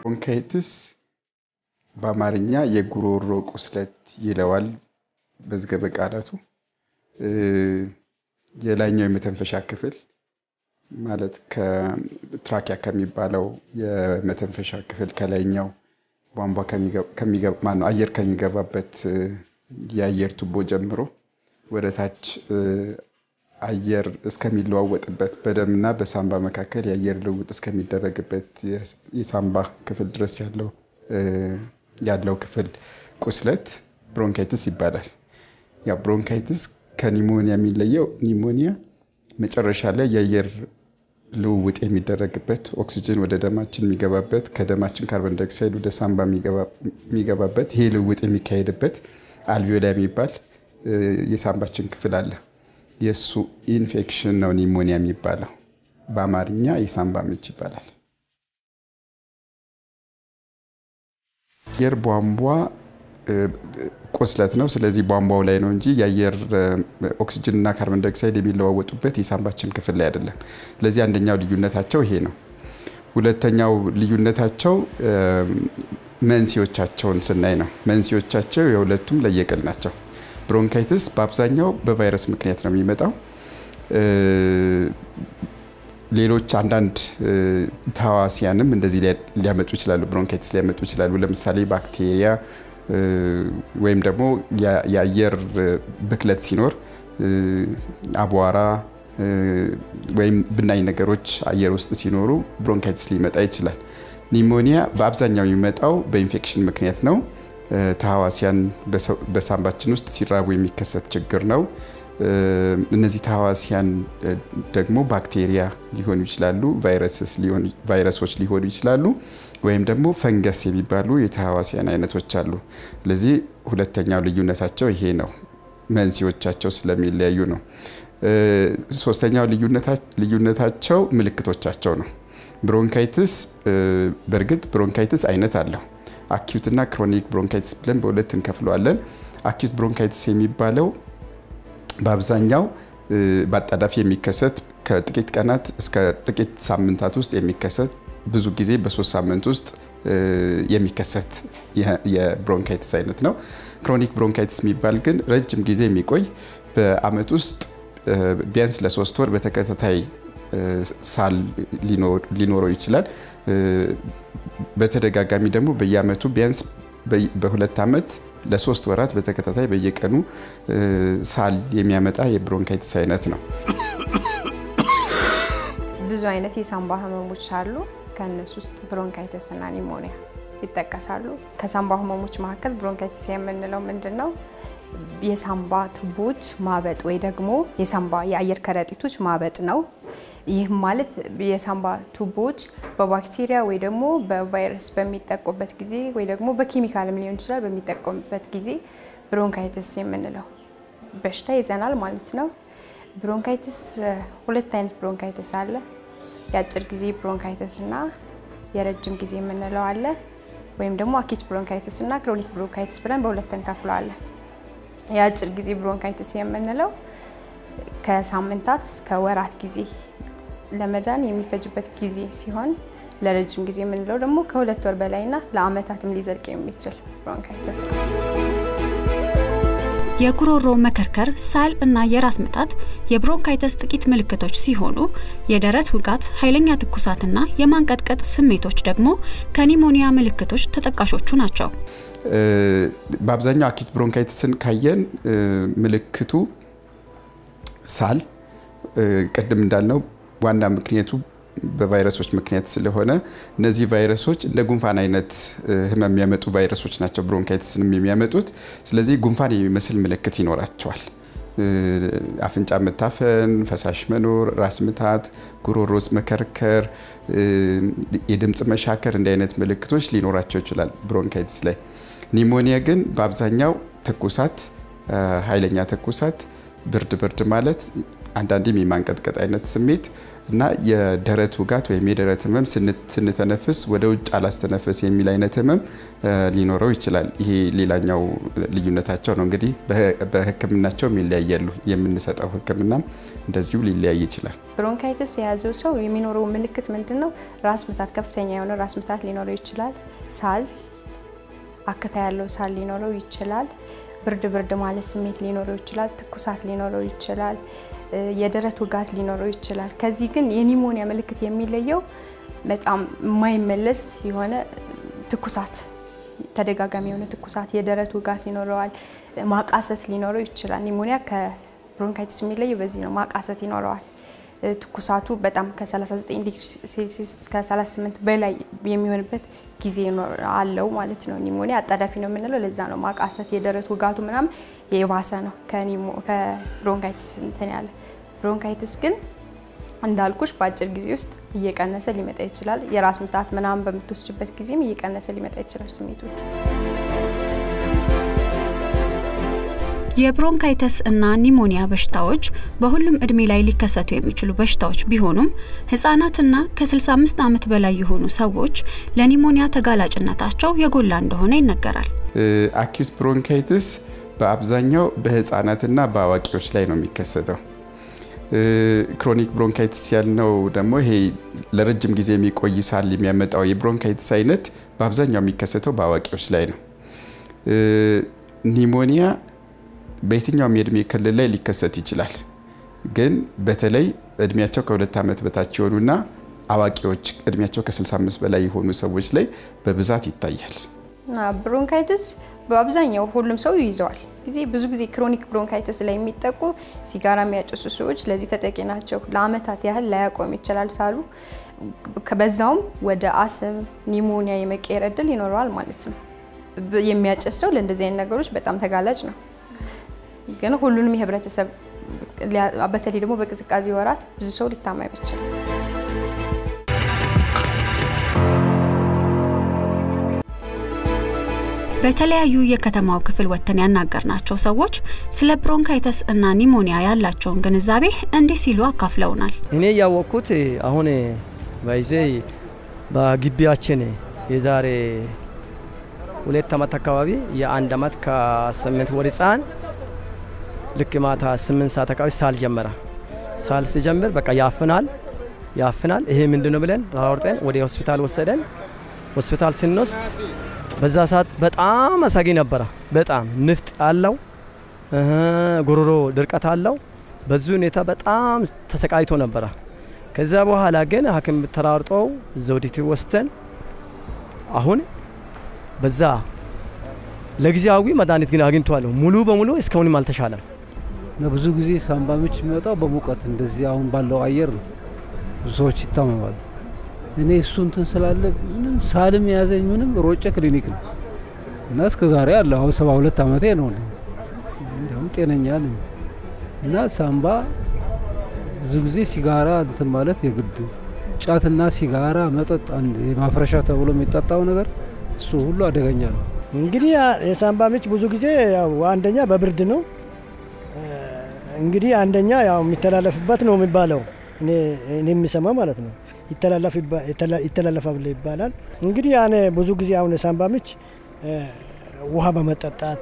ብሮንካይትስ በአማርኛ የጉሮሮ ቁስለት ይለዋል መዝገበ ቃላቱ። የላይኛው የመተንፈሻ ክፍል ማለት ከትራኪያ ከሚባለው የመተንፈሻ ክፍል ከላይኛው ቧንቧ ማነው አየር ከሚገባበት የአየር ቱቦ ጀምሮ ወደ ታች አየር እስከሚለዋወጥበት በደምና በሳምባ መካከል የአየር ልውውጥ እስከሚደረግበት የሳምባ ክፍል ድረስ ያለው ያለው ክፍል ቁስለት ብሮንካይትስ ይባላል። ያው ብሮንካይትስ ከኒሞኒያ የሚለየው ኒሞኒያ መጨረሻ ላይ የአየር ልውውጥ የሚደረግበት ኦክሲጅን ወደ ደማችን የሚገባበት ከደማችን ካርቦን ዳይኦክሳይድ ወደ ሳምባ የሚገባበት ይሄ ልውውጥ የሚካሄድበት አልቪዮላ የሚባል የሳምባችን ክፍል አለ። የእሱ ኢንፌክሽን ነው ኒሞኒያ የሚባለው። በአማርኛ የሳምባ ምች ይባላል። የአየር ቧንቧ ቁስለት ነው። ስለዚህ ቧንቧው ላይ ነው እንጂ የአየር ኦክሲጅን እና ካርቦን ዳይኦክሳይድ የሚለዋወጡበት የሳምባችን ክፍል ላይ አይደለም። ስለዚህ አንደኛው ልዩነታቸው ይሄ ነው። ሁለተኛው ልዩነታቸው መንስኤዎቻቸውን ስናይ ነው። መንስኤዎቻቸው የሁለቱም ለየቅል ናቸው። ብሮንካይትስ በአብዛኛው በቫይረስ ምክንያት ነው የሚመጣው። ሌሎች አንዳንድ ተዋሲያንም እንደዚህ ሊያመጡ ይችላሉ፣ ብሮንካይትስ ሊያመጡ ይችላሉ። ለምሳሌ ባክቴሪያ ወይም ደግሞ የአየር ብክለት ሲኖር አቧራ ወይም ብናኝ ነገሮች አየር ውስጥ ሲኖሩ ብሮንካይትስ ሊመጣ ይችላል። ኒሞኒያ በአብዛኛው የሚመጣው በኢንፌክሽን ምክንያት ነው። ተህዋሲያን በሳምባችን ውስጥ ሲራቡ የሚከሰት ችግር ነው። እነዚህ ተህዋሲያን ደግሞ ባክቴሪያ ሊሆኑ ይችላሉ፣ ቫይረሶች ሊሆኑ ይችላሉ፣ ወይም ደግሞ ፈንገስ የሚባሉ የተህዋሲያን አይነቶች አሉ። ስለዚህ ሁለተኛው ልዩነታቸው ይሄ ነው፣ መንስኤዎቻቸው ስለሚለያዩ ነው። ሶስተኛው ልዩነታቸው ምልክቶቻቸው ነው። ብሮንካይትስ በእርግጥ ብሮንካይትስ አይነት አለው። አኪዩት እና ክሮኒክ ብሮንካይትስ ብለን በሁለት እንከፍለዋለን። አኪዩት ብሮንካይትስ የሚባለው በአብዛኛው በአጣዳፊ የሚከሰት ከጥቂት ቀናት እስከ ጥቂት ሳምንታት ውስጥ የሚከሰት ብዙ ጊዜ በሶስት ሳምንት ውስጥ የሚከሰት የብሮንካይትስ አይነት ነው። ክሮኒክ ብሮንካይትስ የሚባል ግን ረጅም ጊዜ የሚቆይ በአመት ውስጥ ቢያንስ ለሶስት ወር በተከታታይ ሳል ሊኖረው ይችላል። በተደጋጋሚ ደግሞ በየአመቱ ቢያንስ በሁለት ዓመት ለሶስት ወራት በተከታታይ በየቀኑ ሳል የሚያመጣ የብሮንካይትስ አይነት ነው። ብዙ አይነት የሳምባ ህመሞች አሉ። ከእነሱ ውስጥ ብሮንካይትስ እና ኒሞኒያ ይጠቀሳሉ። ከሳምባ ህመሞች መካከል ብሮንካይትስ የምንለው ምንድን ነው? የሳምባ ቱቦች ማበጥ ወይ ደግሞ የሳምባ የአየር ከረጢቶች ማበጥ ነው። ይህም ማለት የሳምባ ቱቦች በባክቴሪያ ወይ ደግሞ በቫይረስ በሚጠቁበት ጊዜ ወይ ደግሞ በኬሚካልም ሊሆን ይችላል በሚጠቀሙበት ጊዜ ብሮንካይትስ የምንለው በሽታ ይዘናል ማለት ነው። ብሮንካይትስ ሁለት አይነት ብሮንካይትስ አለ። የአጭር ጊዜ ብሮንካይትስ እና የረጅም ጊዜ የምንለው አለ። ወይም ደግሞ አኪት ብሮንካይትስ እና ክሮኒክ ብሮንካይትስ ብለን በሁለት እንከፍለዋለን። የአጭር ጊዜ ብሮንካይትስ የምንለው ከሳምንታት እስከ ወራት ጊዜ ለመዳን የሚፈጅበት ጊዜ ሲሆን ለረጅም ጊዜ የምንለው ደግሞ ከሁለት ወር በላይና ለአመታትም ሊዘልቅ የሚችል ብሮንካይትስ ነው። የጉሮሮ መከርከር፣ ሳል እና የራስ ምታት የብሮንካይተስ ጥቂት ምልክቶች ሲሆኑ የደረት ውጋት፣ ኃይለኛ ትኩሳትና የማንቀጥቀጥ ስሜቶች ደግሞ ከኒሞኒያ ምልክቶች ተጠቃሾቹ ናቸው። በአብዛኛው አኪት ብሮንካይትስን ካየን ምልክቱ ሳል፣ ቅድም እንዳልነው ዋና ምክንያቱ በቫይረሶች ምክንያት ስለሆነ እነዚህ ቫይረሶች እንደ ጉንፋን አይነት ህመም የሚያመጡ ቫይረሶች ናቸው ብሮንካይትስንም የሚያመጡት። ስለዚህ ጉንፋን የሚመስል ምልክት ይኖራቸዋል። አፍንጫ መታፈን፣ ፈሳሽ መኖር፣ ራስ ምታት፣ ጉሮሮ ውስጥ መከርከር፣ የድምፅ መሻከር እንዲህ አይነት ምልክቶች ሊኖራቸው ይችላል ብሮንካይትስ ላይ። ኒሞኒያ ግን በአብዛኛው ትኩሳት፣ ኃይለኛ ትኩሳት፣ ብርድ ብርድ ማለት አንዳንዴም የማንቀጥቀጥ አይነት ስሜት እና የደረት ውጋት ወይም የደረት ህመም ስንተነፍስ ወደ ውጭ አላስተነፈስ የሚል አይነት ህመም ሊኖረው ይችላል። ይሄ ሌላኛው ልዩነታቸው ነው። እንግዲህ በህክምናቸውም ይለያያሉ። የምንሰጠው ህክምናም እንደዚሁ ሊለያይ ይችላል። ብሮንካይተስ የያዘው ሰው የሚኖረው ምልክት ምንድን ነው? ራስ ምታት፣ ከፍተኛ የሆነ ራስ ምታት ሊኖረው ይችላል። ሳል፣ አክታ ያለው ሳል ሊኖረው ይችላል። ብርድ ብርድ ማለት ስሜት ሊኖረው ይችላል። ትኩሳት ሊኖረው ይችላል። የደረት ውጋት ሊኖረው ይችላል። ከዚህ ግን የኒሞኒያ ምልክት የሚለየው በጣም የማይመለስ የሆነ ትኩሳት፣ ተደጋጋሚ የሆነ ትኩሳት፣ የደረት ውጋት ይኖረዋል። ማቃሰት ሊኖረው ይችላል። ኒሞኒያ ከብሮንካይቲስ የሚለየው በዚህ ነው። ማቃሰት ይኖረዋል። ትኩሳቱ በጣም ከ39 ዲግሪ ሴልሲየስ እስከ 38 በላይ የሚሆንበት ጊዜ አለው ማለት ነው። ኒሞኒያ አጣዳፊ ነው የምንለው ለዛ ነው። ማቃሰት፣ የደረት ውጋቱ ምናምን የባሰ ነው ከብሮንካይትስ እንትን ያለ። ብሮንካይትስ ግን እንዳልኩሽ በአጭር ጊዜ ውስጥ እየቀነሰ ሊመጣ ይችላል። የራስ ምታት ምናምን በምትወስጅበት ጊዜም እየቀነሰ ሊመጣ ይችላል ስሜቶቹ። የብሮንካይተስ እና ኒሞኒያ በሽታዎች በሁሉም እድሜ ላይ ሊከሰቱ የሚችሉ በሽታዎች ቢሆኑም ህጻናትና ከ65 ዓመት በላይ የሆኑ ሰዎች ለኒሞኒያ ተጋላጭነታቸው የጎላ እንደሆነ ይነገራል። አኪዩት ብሮንካይትስ በአብዛኛው በህፃናትና በአዋቂዎች ላይ ነው የሚከሰተው። ክሮኒክ ብሮንካይትስ ያልነው ደግሞ ይሄ ለረጅም ጊዜ የሚቆይ ሳል የሚያመጣው የብሮንካይትስ አይነት በአብዛኛው የሚከሰተው በአዋቂዎች ላይ ነው። ኒሞኒያ በየትኛውም የእድሜ ክልል ላይ ሊከሰት ይችላል። ግን በተለይ እድሜያቸው ከሁለት ዓመት በታች የሆኑና አዋቂዎች እድሜያቸው ከ65 በላይ የሆኑ ሰዎች ላይ በብዛት ይታያል። ብሮንካይትስ በአብዛኛው ሁሉም ሰው ይይዘዋል። ጊዜ ብዙ ጊዜ ክሮኒክ ብሮንካይትስ ላይ የሚጠቁ ሲጋራ የሚያጨሱ ሰዎች ለዚህ ተጠቂ ናቸው። ለአመታት ያህል ላያቆም ይችላል ሳሉ፣ በዛውም ወደ አስም ኒሞኒያ የመቀየር እድል ይኖረዋል ማለት ነው። የሚያጨስ ሰው ለእንደዚህ አይነት ነገሮች በጣም ተጋላጭ ነው። ግን ሁሉንም የህብረተሰብ በተለይ ደግሞ በቅዝቃዜ ወራት ብዙ ሰው ሊታመም ይችላል። በተለያዩ የከተማው ክፍል ወጥተን ያናገርናቸው ሰዎች ስለ ብሮንካይተስ እና ኒሞኒያ ያላቸውን ግንዛቤ እንዲህ ሲሉ አካፍለውናል። እኔ ያወቅኩት አሁን ባይዜ በግቢያችን የዛሬ ሁለት ዓመት አካባቢ የአንድ ዓመት ከስምንት ወር ህፃን ልክ ማታ ስምንት ሰዓት አካባቢ ሳል ጀመረ። ሳል ሲጀምር በቃ ያፍናል ያፍናል። ይሄ ምንድን ነው ብለን ተሯርጠን ወደ ሆስፒታል ወሰደን። ሆስፒታል ስንወስድ በዛ ሰዓት በጣም አሳጊ ነበረ። በጣም ንፍጥ አለው፣ ጉሮሮ ድርቀት አለው። በዚህ ሁኔታ በጣም ተሰቃይቶ ነበረ። ከዛ በኋላ ግን ሐኪም ተራርጠው ዘውዲቱ ወስደን አሁን በዛ ለጊዜያዊ መድኃኒት ግን አግኝቷለሁ። ሙሉ በሙሉ እስካሁንም አልተሻለም። ብዙ ጊዜ ሳምባ ምች የሚወጣው በሙቀት እንደዚህ አሁን ባለው አየር ነው። ብዙ ሰዎች ይታመማሉ። እኔ እሱ እንትን ስላለ ምንም ሳልም የያዘኝ ምንም ሮጬ ክሊኒክ ነው እና እስከ ዛሬ አለ። አሁን ሰባ ሁለት ዓመቴ ነው። እንዲሁም ጤነኛ ነኝ እና ሳምባ ብዙ ጊዜ ሲጋራ እንትን ማለት የግድ ጫትና ሲጋራ መጠጥ ማፍረሻ ተብሎ የሚጠጣው ነገር እሱ ሁሉ አደገኛ ነው። እንግዲህ የሳምባ ምች ብዙ ጊዜ ያው አንደኛ በብርድ ነው። እንግዲህ አንደኛ ያው የሚተላለፍበት ነው የሚባለው እኔ የሚሰማ ማለት ነው ይተላለፋል ይባላል። እንግዲህ ያኔ ብዙ ጊዜ አሁን የሳምባ ምች ውሃ በመጠጣት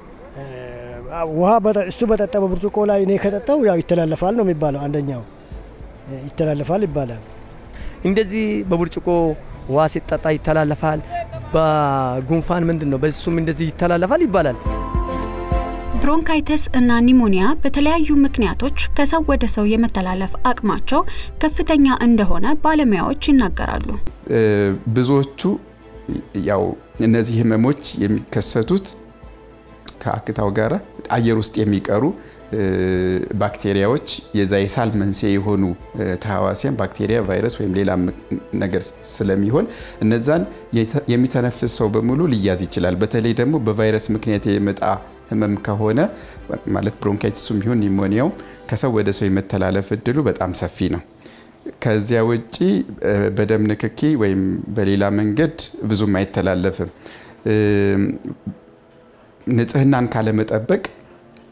ውሃ እሱ በጠጣ በብርጭቆ ላይ እኔ ከጠጣው ያው ይተላለፋል ነው የሚባለው። አንደኛው ይተላለፋል ይባላል። እንደዚህ በብርጭቆ ውሃ ሲጠጣ ይተላለፋል። በጉንፋን ምንድን ነው በሱም እንደዚህ ይተላለፋል ይባላል። ብሮንካይተስ እና ኒሞኒያ በተለያዩ ምክንያቶች ከሰው ወደ ሰው የመተላለፍ አቅማቸው ከፍተኛ እንደሆነ ባለሙያዎች ይናገራሉ። ብዙዎቹ ያው እነዚህ ህመሞች የሚከሰቱት ከአክታው ጋር አየር ውስጥ የሚቀሩ ባክቴሪያዎች የዛ የሳል መንስኤ የሆኑ ተህዋሲያን ባክቴሪያ፣ ቫይረስ ወይም ሌላ ነገር ስለሚሆን እነዛን የሚተነፍስ ሰው በሙሉ ሊያዝ ይችላል። በተለይ ደግሞ በቫይረስ ምክንያት የመጣ ህመም ከሆነ ማለት ብሮንካይቲሱም ይሁን ኒሞኒያው ከሰው ወደ ሰው የመተላለፍ እድሉ በጣም ሰፊ ነው። ከዚያ ውጪ በደም ንክኪ ወይም በሌላ መንገድ ብዙም አይተላለፍም። ንጽህናን ካለመጠበቅ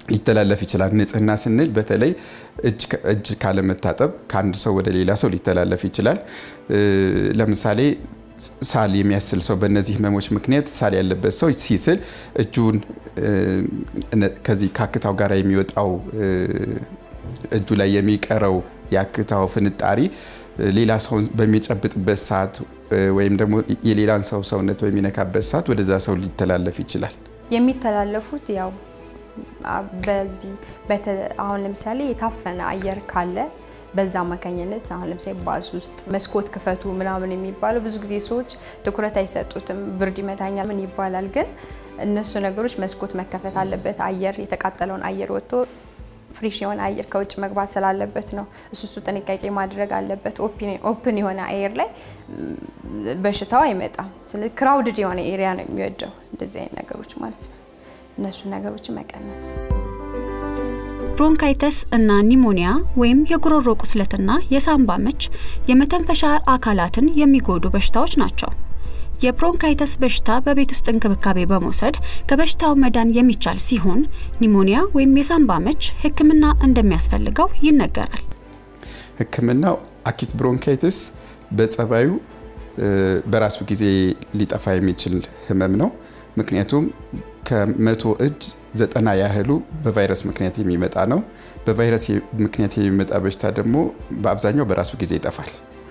ሊተላለፍ ይችላል። ንጽህና ስንል በተለይ እጅ ካለመታጠብ ከአንድ ሰው ወደ ሌላ ሰው ሊተላለፍ ይችላል። ለምሳሌ ሳል የሚያስል ሰው በእነዚህ ህመሞች ምክንያት ሳል ያለበት ሰው ሲስል እጁን ከዚህ ከአክታው ጋር የሚወጣው እጁ ላይ የሚቀረው የአክታው ፍንጣሪ ሌላ ሰው በሚጨብጥበት ሰዓት ወይም ደግሞ የሌላን ሰው ሰውነት በሚነካበት ሰዓት ወደዛ ሰው ሊተላለፍ ይችላል። የሚተላለፉት ያው በዚህ አሁን ለምሳሌ የታፈነ አየር ካለ በዛ አማካኝነት አሁን ለምሳሌ ባስ ውስጥ መስኮት ክፈቱ ምናምን የሚባለው ብዙ ጊዜ ሰዎች ትኩረት አይሰጡትም። ብርድ ይመታኛል ምን ይባላል። ግን እነሱ ነገሮች መስኮት መከፈት አለበት። አየር የተቃጠለውን አየር ወጥቶ ፍሬሽ የሆነ አየር ከውጭ መግባት ስላለበት ነው። እሱ እሱ ጥንቃቄ ማድረግ አለበት። ኦፕን የሆነ አየር ላይ በሽታው አይመጣም። ስለዚህ ክራውድድ የሆነ ኤሪያ ነው የሚወደው እንደዚህ አይነት ነገሮች ማለት ነው። እነሱ ነገሮችን መቀነስ ብሮንካይተስ እና ኒሞኒያ ወይም የጉሮሮ ቁስለትና የሳምባ ምች የመተንፈሻ አካላትን የሚጎዱ በሽታዎች ናቸው። የብሮንካይተስ በሽታ በቤት ውስጥ እንክብካቤ በመውሰድ ከበሽታው መዳን የሚቻል ሲሆን ኒሞኒያ ወይም የሳምባ ምች ሕክምና እንደሚያስፈልገው ይነገራል። ሕክምናው አኪት ብሮንካይተስ በጸባዩ በራሱ ጊዜ ሊጠፋ የሚችል ህመም ነው። ምክንያቱም ከመቶ እጅ ዘጠና ያህሉ በቫይረስ ምክንያት የሚመጣ ነው። በቫይረስ ምክንያት የሚመጣ በሽታ ደግሞ በአብዛኛው በራሱ ጊዜ ይጠፋል።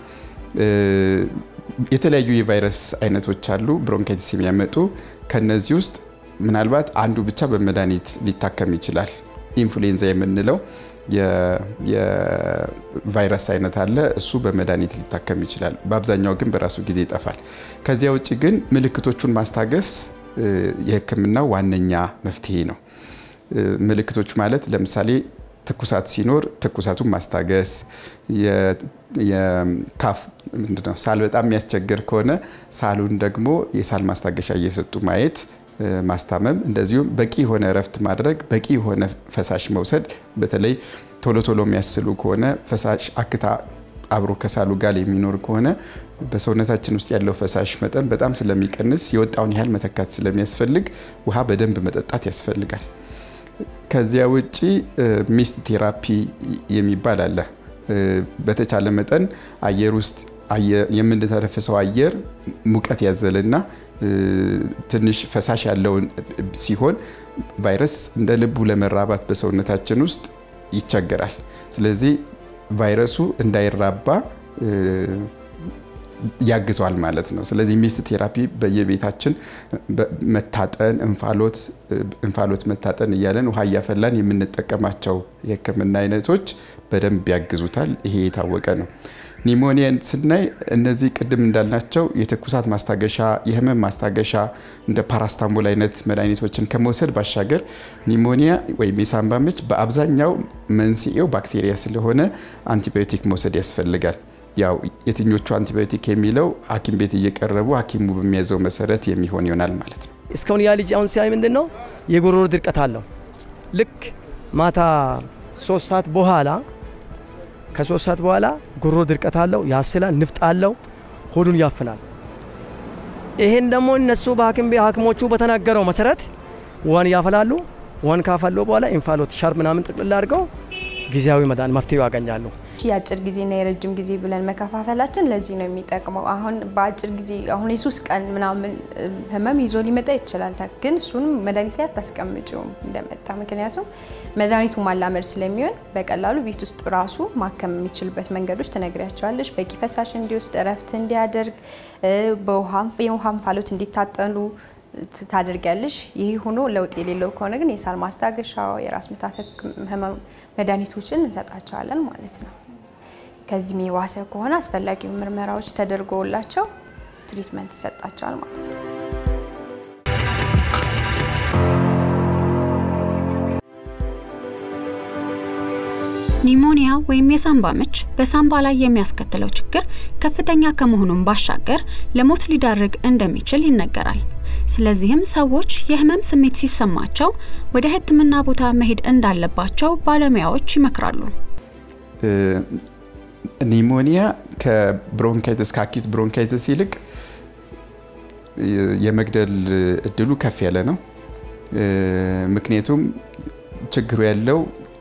የተለያዩ የቫይረስ አይነቶች አሉ ብሮንካይቲስ የሚያመጡ። ከነዚህ ውስጥ ምናልባት አንዱ ብቻ በመድኃኒት ሊታከም ይችላል። ኢንፍሉዌንዛ የምንለው የቫይረስ አይነት አለ። እሱ በመድኃኒት ሊታከም ይችላል። በአብዛኛው ግን በራሱ ጊዜ ይጠፋል። ከዚያ ውጭ ግን ምልክቶቹን ማስታገስ የህክምናው ዋነኛ መፍትሄ ነው። ምልክቶች ማለት ለምሳሌ ትኩሳት ሲኖር ትኩሳቱን ማስታገስ፣ የካፍ ምንድነው ሳል በጣም የሚያስቸግር ከሆነ ሳሉን ደግሞ የሳል ማስታገሻ እየሰጡ ማየት ማስታመም፣ እንደዚሁም በቂ የሆነ እረፍት ማድረግ፣ በቂ የሆነ ፈሳሽ መውሰድ። በተለይ ቶሎ ቶሎ የሚያስሉ ከሆነ ፈሳሽ አክታ አብሮ ከሳሉ ጋር የሚኖር ከሆነ በሰውነታችን ውስጥ ያለው ፈሳሽ መጠን በጣም ስለሚቀንስ የወጣውን ያህል መተካት ስለሚያስፈልግ ውሃ በደንብ መጠጣት ያስፈልጋል። ከዚያ ውጪ ሚስት ቴራፒ የሚባል አለ። በተቻለ መጠን አየር ውስጥ የምንተነፍሰው አየር ሙቀት ያዘልና ትንሽ ፈሳሽ ያለውን ሲሆን ቫይረስ እንደ ልቡ ለመራባት በሰውነታችን ውስጥ ይቸገራል። ስለዚህ ቫይረሱ እንዳይራባ ያግዟል ማለት ነው። ስለዚህ ሚስት ቴራፒ በየቤታችን መታጠን፣ እንፋሎት እንፋሎት መታጠን እያለን ውሃ እያፈላን የምንጠቀማቸው የሕክምና አይነቶች በደንብ ያግዙታል። ይሄ የታወቀ ነው። ኒሞኒያን ስናይ እነዚህ ቅድም እንዳልናቸው የትኩሳት ማስታገሻ፣ የህመም ማስታገሻ እንደ ፓራስታሞል አይነት መድኃኒቶችን ከመውሰድ ባሻገር ኒሞኒያ ወይም የሳምባ ምች በአብዛኛው መንስኤው ባክቴሪያ ስለሆነ አንቲባዮቲክ መውሰድ ያስፈልጋል። ያው የትኞቹ አንቲባዮቲክ የሚለው ሐኪም ቤት እየቀረቡ ሐኪሙ በሚያዘው መሰረት የሚሆን ይሆናል ማለት ነው። እስካሁን ያ ልጅ አሁን ሲያይ ምንድን ነው የጉሮሮ ድርቀት አለው። ልክ ማታ ሶስት ሰዓት በኋላ ከሶስት ሰዓት በኋላ ጉሮሮ ድርቀት አለው፣ ያስላል፣ ንፍጥ አለው፣ ሆዱን ያፍናል። ይሄን ደግሞ እነሱ በሐኪም ቤት ሐኪሞቹ በተናገረው መሰረት ዋን ያፈላሉ። ዋን ካፈሉ በኋላ ኢንፋሎት ሻርፕ ምናምን ጥቅልል አድርገው ጊዜያዊ መዳን መፍትሄው ያገኛሉ። የአጭር ጊዜና የረጅም ጊዜ ብለን መከፋፈላችን ለዚህ ነው የሚጠቅመው። አሁን በአጭር ጊዜ አሁን የሶስት ቀን ምናምን ህመም ይዞ ሊመጣ ይችላል፣ ግን እሱንም መድኃኒት ላይ አታስቀምጪውም እንደመጣ። ምክንያቱም መድኃኒቱ ማላመድ ስለሚሆን በቀላሉ ቤት ውስጥ ራሱ ማከም የሚችልበት መንገዶች ትነግሪያቸዋለሽ። በቂ ፈሳሽ እንዲወስድ፣ እረፍት እንዲያደርግ፣ የውሃ እንፋሎት እንዲታጠኑ ታደርጊያለሽ። ይህ ሆኖ ለውጥ የሌለው ከሆነ ግን የሳል ማስታገሻ፣ የራስ ምታት ህመም መድኃኒቶችን እንሰጣቸዋለን ማለት ነው። ከዚህም የባሰ ከሆነ አስፈላጊ ምርመራዎች ተደርጎላቸው ትሪትመንት ይሰጣቸዋል ማለት ነው። ኒሞኒያ ወይም የሳምባ ምች በሳምባ ላይ የሚያስከትለው ችግር ከፍተኛ ከመሆኑም ባሻገር ለሞት ሊዳርግ እንደሚችል ይነገራል። ስለዚህም ሰዎች የህመም ስሜት ሲሰማቸው ወደ ሕክምና ቦታ መሄድ እንዳለባቸው ባለሙያዎች ይመክራሉ። ኒሞኒያ ከብሮንካይተስ ከአኪት ብሮንካይተስ ይልቅ የመግደል እድሉ ከፍ ያለ ነው። ምክንያቱም ችግሩ ያለው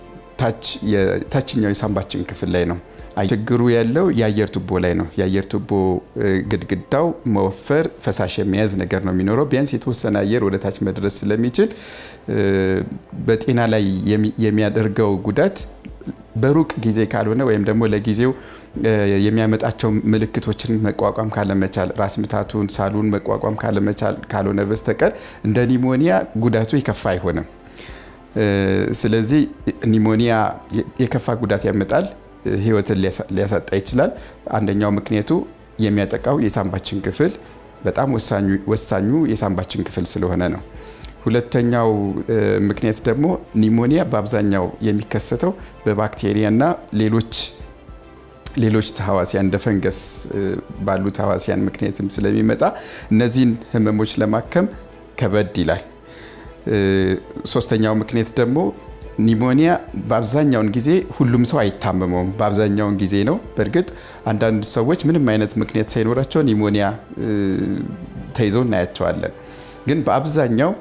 ታችኛው የሳንባችን ክፍል ላይ ነው። ችግሩ ያለው የአየር ቱቦ ላይ ነው። የአየር ቱቦ ግድግዳው መወፈር፣ ፈሳሽ የመያዝ ነገር ነው የሚኖረው። ቢያንስ የተወሰነ አየር ወደ ታች መድረስ ስለሚችል በጤና ላይ የሚያደርገው ጉዳት በሩቅ ጊዜ ካልሆነ ወይም ደግሞ ለጊዜው የሚያመጣቸው ምልክቶችን መቋቋም ካለመቻል ራስ ምታቱን፣ ሳሉን መቋቋም ካለመቻል ካልሆነ በስተቀር እንደ ኒሞኒያ ጉዳቱ የከፋ አይሆንም። ስለዚህ ኒሞኒያ የከፋ ጉዳት ያመጣል፣ ህይወትን ሊያሳጣ ይችላል። አንደኛው ምክንያቱ የሚያጠቃው የሳንባችን ክፍል በጣም ወሳኙ የሳንባችን ክፍል ስለሆነ ነው። ሁለተኛው ምክንያት ደግሞ ኒሞኒያ በአብዛኛው የሚከሰተው በባክቴሪያና ሌሎች ሌሎች ተህዋሲያን እንደ ፈንገስ ባሉ ተህዋሲያን ምክንያትም ስለሚመጣ እነዚህን ህመሞች ለማከም ከበድ ይላል። ሶስተኛው ምክንያት ደግሞ ኒሞኒያ በአብዛኛውን ጊዜ ሁሉም ሰው አይታመመውም። በአብዛኛውን ጊዜ ነው። በእርግጥ አንዳንድ ሰዎች ምንም አይነት ምክንያት ሳይኖራቸው ኒሞኒያ ተይዘው እናያቸዋለን። ግን በአብዛኛው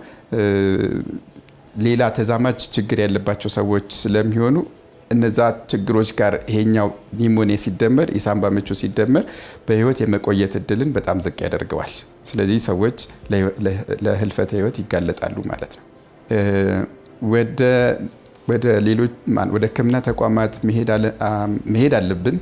ሌላ ተዛማጅ ችግር ያለባቸው ሰዎች ስለሚሆኑ እነዛ ችግሮች ጋር ይሄኛው ኒሞኒያ ሲደመር የሳንባ ምቹ ሲደመር በህይወት የመቆየት እድልን በጣም ዝቅ ያደርገዋል። ስለዚህ ሰዎች ለህልፈተ ህይወት ይጋለጣሉ ማለት ነው። ወደ ሌሎች ወደ ሕክምና ተቋማት መሄድ አለብን።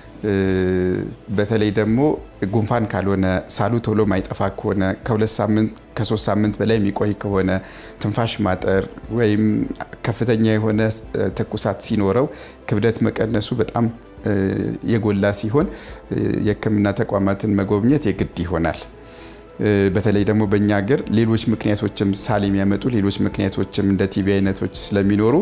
በተለይ ደግሞ ጉንፋን ካልሆነ ሳሉ ቶሎ ማይጠፋ ከሆነ ከሁለት ሳምንት ከሶስት ሳምንት በላይ የሚቆይ ከሆነ ትንፋሽ ማጠር ወይም ከፍተኛ የሆነ ትኩሳት ሲኖረው ክብደት መቀነሱ በጣም የጎላ ሲሆን የህክምና ተቋማትን መጎብኘት የግድ ይሆናል። በተለይ ደግሞ በእኛ ሀገር ሌሎች ምክንያቶችም ሳል የሚያመጡ ሌሎች ምክንያቶችም እንደ ቲቢ አይነቶች ስለሚኖሩ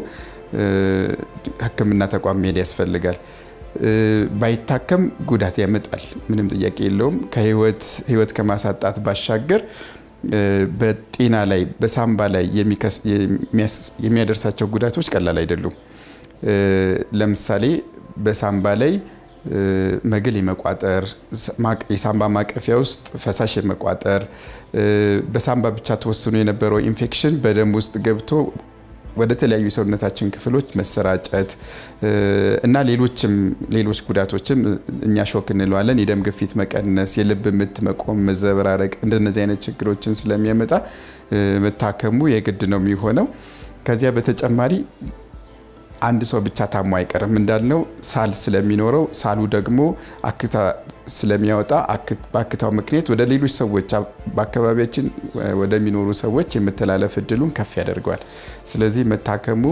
ህክምና ተቋም መሄድ ያስፈልጋል። ባይታከም ጉዳት ያመጣል፣ ምንም ጥያቄ የለውም። ከህይወት ከማሳጣት ባሻገር በጤና ላይ በሳምባ ላይ የሚያደርሳቸው ጉዳቶች ቀላል አይደሉም። ለምሳሌ በሳምባ ላይ መግል የመቋጠር የሳምባ ማቀፊያ ውስጥ ፈሳሽ የመቋጠር በሳምባ ብቻ ተወስኖ የነበረው ኢንፌክሽን በደም ውስጥ ገብቶ ወደ ተለያዩ የሰውነታችን ክፍሎች መሰራጨት እና ሌሎችም ሌሎች ጉዳቶችም እኛ ሾክ እንለዋለን። የደም ግፊት መቀነስ፣ የልብ ምት መቆም፣ መዘበራረቅ እንደነዚህ አይነት ችግሮችን ስለሚያመጣ መታከሙ የግድ ነው የሚሆነው። ከዚያ በተጨማሪ አንድ ሰው ብቻ ታሞ አይቀርም እንዳልነው ሳል ስለሚኖረው ሳሉ ደግሞ አክታ ስለሚያወጣ በአክታው ምክንያት ወደ ሌሎች ሰዎች በአካባቢያችን ወደሚኖሩ ሰዎች የመተላለፍ እድሉን ከፍ ያደርገዋል። ስለዚህ መታከሙ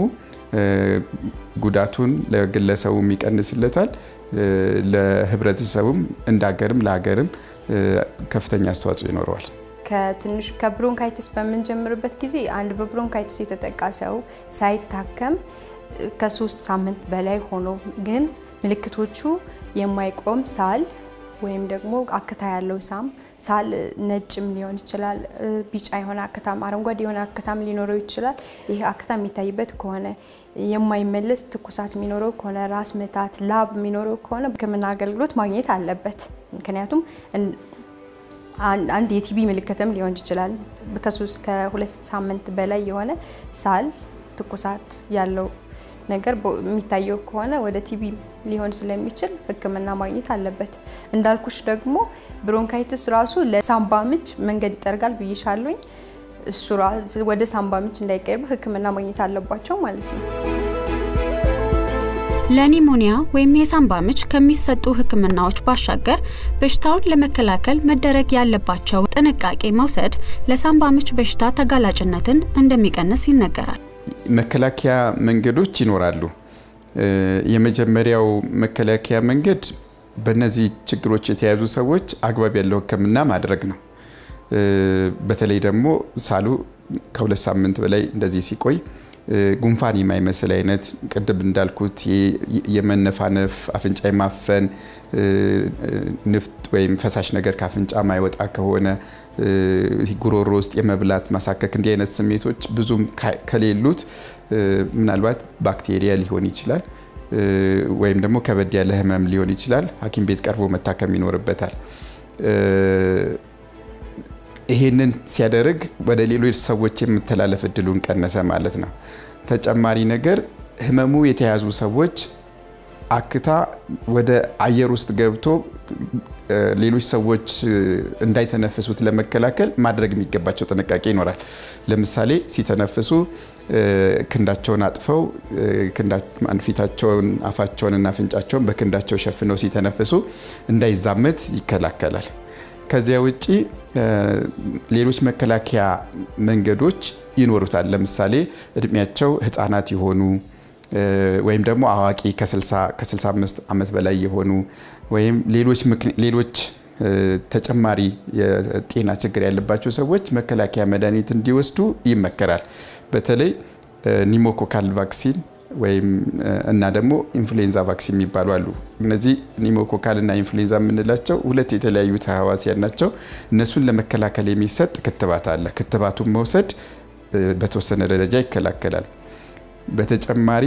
ጉዳቱን ለግለሰቡም ይቀንስለታል፣ ለህብረተሰቡም እንደ ሀገርም ለሀገርም ከፍተኛ አስተዋጽኦ ይኖረዋል። ከትንሽ ከብሮንካይትስ በምንጀምርበት ጊዜ አንድ በብሮንካይትስ የተጠቃ ሰው ሳይታከም ከሶስት ሳምንት በላይ ሆኖ ግን ምልክቶቹ የማይቆም ሳል ወይም ደግሞ አክታ ያለው ሳም ሳል ነጭም ሊሆን ይችላል፣ ቢጫ የሆነ አክታም፣ አረንጓዴ የሆነ አክታም ሊኖረው ይችላል። ይህ አክታ የሚታይበት ከሆነ የማይመለስ ትኩሳት የሚኖረው ከሆነ ራስ ምታት፣ ላብ የሚኖረው ከሆነ ሕክምና አገልግሎት ማግኘት አለበት። ምክንያቱም አንድ የቲቢ ምልክትም ሊሆን ይችላል። ከሶስት ከሁለት ሳምንት በላይ የሆነ ሳል ትኩሳት ያለው ነገር የሚታየው ከሆነ ወደ ቲቢ ሊሆን ስለሚችል ሕክምና ማግኘት አለበት። እንዳልኩሽ ደግሞ ብሮንካይትስ ራሱ ለሳምባ ምች መንገድ ይጠርጋል ብይሻሉኝ። እሱ ወደ ሳምባ ምች እንዳይቀርብ ሕክምና ማግኘት አለባቸው ማለት ነው። ለኒሞኒያ ወይም የሳምባ ምች ከሚሰጡ ህክምናዎች ባሻገር በሽታውን ለመከላከል መደረግ ያለባቸው ጥንቃቄ መውሰድ ለሳምባ ምች በሽታ ተጋላጭነትን እንደሚቀንስ ይነገራል። መከላከያ መንገዶች ይኖራሉ። የመጀመሪያው መከላከያ መንገድ በእነዚህ ችግሮች የተያዙ ሰዎች አግባብ ያለው ህክምና ማድረግ ነው። በተለይ ደግሞ ሳሉ ከሁለት ሳምንት በላይ እንደዚህ ሲቆይ ጉንፋን የማይመስል አይነት ቅድም እንዳልኩት የመነፋነፍ፣ አፍንጫ የማፈን፣ ንፍጥ ወይም ፈሳሽ ነገር ከአፍንጫ ማይወጣ ከሆነ ጉሮሮ ውስጥ የመብላት ማሳከክ፣ እንዲህ አይነት ስሜቶች ብዙም ከሌሉት ምናልባት ባክቴሪያ ሊሆን ይችላል ወይም ደግሞ ከበድ ያለ ህመም ሊሆን ይችላል። ሐኪም ቤት ቀርቦ መታከም ይኖርበታል። ይሄንን ሲያደርግ ወደ ሌሎች ሰዎች የምተላለፍ እድሉን ቀነሰ ማለት ነው። ተጨማሪ ነገር ህመሙ የተያዙ ሰዎች አክታ ወደ አየር ውስጥ ገብቶ ሌሎች ሰዎች እንዳይተነፍሱት ለመከላከል ማድረግ የሚገባቸው ጥንቃቄ ይኖራል። ለምሳሌ ሲተነፍሱ ክንዳቸውን አጥፈው ፊታቸውን፣ አፋቸውንና አፍንጫቸውን በክንዳቸው ሸፍነው ሲተነፍሱ እንዳይዛመት ይከላከላል። ከዚያ ውጭ ሌሎች መከላከያ መንገዶች ይኖሩታል። ለምሳሌ እድሜያቸው ህፃናት የሆኑ ወይም ደግሞ አዋቂ ከ65 ዓመት በላይ የሆኑ ወይም ሌሎች ተጨማሪ የጤና ችግር ያለባቸው ሰዎች መከላከያ መድኃኒት እንዲወስዱ ይመከራል። በተለይ ኒሞኮካል ቫክሲን ወይም እና ደግሞ ኢንፍሉዌንዛ ቫክሲን የሚባሉ አሉ። እነዚህ ኒሞኮካል እና ኢንፍሉዌንዛ የምንላቸው ሁለት የተለያዩ ተህዋሲያን ናቸው። እነሱን ለመከላከል የሚሰጥ ክትባት አለ። ክትባቱን መውሰድ በተወሰነ ደረጃ ይከላከላል። በተጨማሪ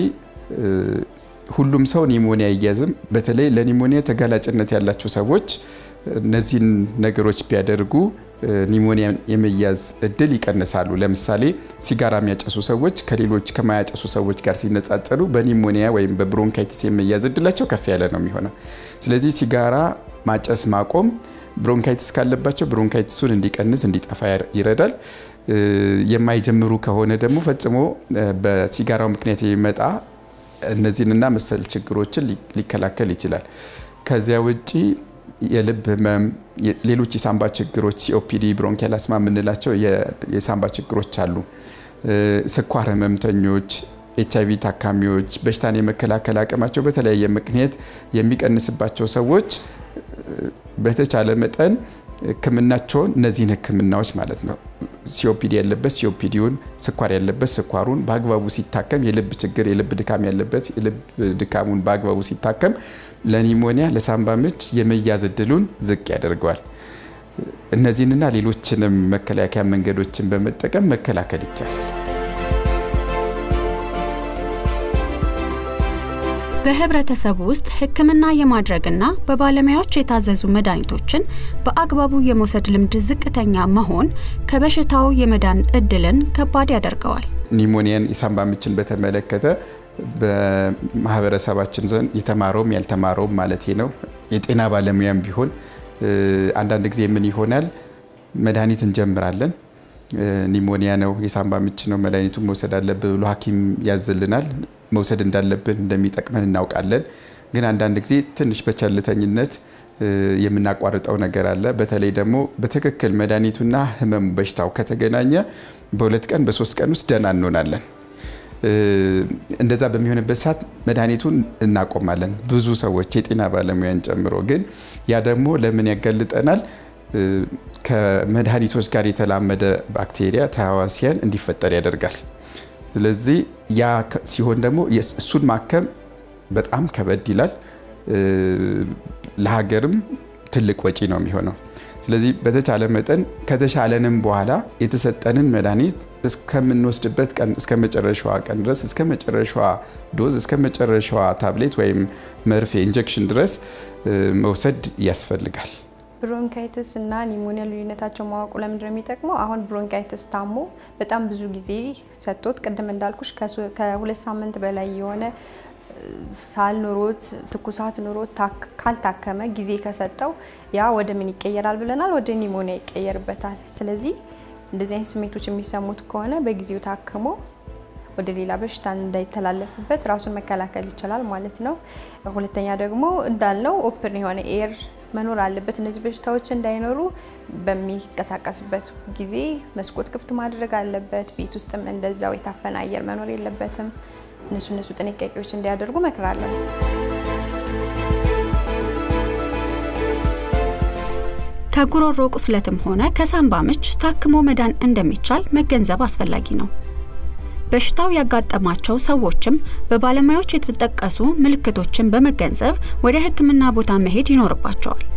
ሁሉም ሰው ኒሞኒያ አይያዝም። በተለይ ለኒሞኒያ ተጋላጭነት ያላቸው ሰዎች እነዚህን ነገሮች ቢያደርጉ ኒሞኒያ የመያዝ እድል ይቀንሳሉ። ለምሳሌ ሲጋራ የሚያጨሱ ሰዎች ከሌሎች ከማያጨሱ ሰዎች ጋር ሲነጻጸሩ በኒሞኒያ ወይም በብሮንካይቲስ የመያዝ እድላቸው ከፍ ያለ ነው የሚሆነው። ስለዚህ ሲጋራ ማጨስ ማቆም ብሮንካይቲስ ካለባቸው ብሮንካይቲሱን እንዲቀንስ እንዲጠፋ ይረዳል። የማይጀምሩ ከሆነ ደግሞ ፈጽሞ በሲጋራው ምክንያት የሚመጣ እነዚህንና መሰል ችግሮችን ሊከላከል ይችላል። ከዚያ ውጪ የልብ ህመም፣ ሌሎች የሳምባ ችግሮች ሲኦፒዲ፣ ብሮንኪያል አስማ የምንላቸው የሳምባ ችግሮች አሉ። ስኳር ህመምተኞች፣ ኤች አይቪ ታካሚዎች፣ በሽታን የመከላከል አቅማቸው በተለያየ ምክንያት የሚቀንስባቸው ሰዎች በተቻለ መጠን ህክምናቸውን እነዚህን ህክምናዎች ማለት ነው ሲኦፒዲ ያለበት ሲኦፒዲውን፣ ስኳር ያለበት ስኳሩን በአግባቡ ሲታከም፣ የልብ ችግር የልብ ድካም ያለበት የልብ ድካሙን በአግባቡ ሲታከም ለኒሞኒያ ለሳምባ ምች የመያዝ እድሉን ዝቅ ያደርገዋል። እነዚህንና ሌሎችንም መከላከያ መንገዶችን በመጠቀም መከላከል ይቻላል። በህብረተሰቡ ውስጥ ሕክምና የማድረግና በባለሙያዎች የታዘዙ መድኃኒቶችን በአግባቡ የመውሰድ ልምድ ዝቅተኛ መሆን ከበሽታው የመዳን እድልን ከባድ ያደርገዋል። ኒሞኒያን የሳምባ ምችን በተመለከተ በማህበረሰባችን ዘንድ የተማረውም ያልተማረውም ማለት ነው የጤና ባለሙያም ቢሆን አንዳንድ ጊዜ ምን ይሆናል መድኃኒት እንጀምራለን ኒሞኒያ ነው የሳምባ ምች ነው መድኃኒቱን መውሰድ አለብን ብሎ ሐኪም ያዝልናል። መውሰድ እንዳለብን እንደሚጠቅመን እናውቃለን። ግን አንዳንድ ጊዜ ትንሽ በቸልተኝነት የምናቋርጠው ነገር አለ። በተለይ ደግሞ በትክክል መድኃኒቱና ህመሙ በሽታው ከተገናኘ በሁለት ቀን በሶስት ቀን ውስጥ ደህና እንሆናለን። እንደዛ በሚሆንበት ሰዓት መድኃኒቱን እናቆማለን፣ ብዙ ሰዎች የጤና ባለሙያን ጨምሮ። ግን ያ ደግሞ ለምን ያጋልጠናል? ከመድኃኒቶች ጋር የተላመደ ባክቴሪያ ተህዋሲያን እንዲፈጠር ያደርጋል። ስለዚህ ያ ሲሆን ደግሞ እሱን ማከም በጣም ከበድ ይላል፣ ለሀገርም ትልቅ ወጪ ነው የሚሆነው። ስለዚህ በተቻለ መጠን ከተሻለንም በኋላ የተሰጠንን መድኃኒት እስከምንወስድበት ቀን እስከ መጨረሻዋ ቀን ድረስ እስከ መጨረሻዋ ዶዝ እስከ መጨረሻዋ ታብሌት ወይም መርፌ ኢንጀክሽን ድረስ መውሰድ ያስፈልጋል። ብሮንካይትስ እና ኒሞኒያ ልዩነታቸው ማወቁ ለምንድን ነው የሚጠቅመው? አሁን ብሮንካይትስ ታሞ በጣም ብዙ ጊዜ ሰጥቶት ቅድም እንዳልኩሽ ከሁለት ሳምንት በላይ የሆነ ሳል ኑሮት ትኩሳት ኑሮት ካልታከመ ጊዜ ከሰጠው ያ ወደ ምን ይቀየራል ብለናል? ወደ ኒሞኒያ ይቀየርበታል። ስለዚህ እንደዚህ አይነት ስሜቶች የሚሰሙት ከሆነ በጊዜው ታክሞ ወደ ሌላ በሽታ እንዳይተላለፍበት ራሱን መከላከል ይችላል ማለት ነው። ሁለተኛ ደግሞ እንዳልነው ኦፕን የሆነ ኤር መኖር አለበት። እነዚህ በሽታዎች እንዳይኖሩ በሚንቀሳቀስበት ጊዜ መስኮት ክፍት ማድረግ አለበት። ቤት ውስጥም እንደዛው የታፈነ አየር መኖር የለበትም። እነሱ እነሱ ጥንቃቄዎች እንዲያደርጉ መክራለሁ። ከጉሮሮ ቁስለትም ሆነ ከሳምባ ምች ታክሞ መዳን እንደሚቻል መገንዘብ አስፈላጊ ነው። በሽታው ያጋጠማቸው ሰዎችም በባለሙያዎች የተጠቀሱ ምልክቶችን በመገንዘብ ወደ ሕክምና ቦታ መሄድ ይኖርባቸዋል።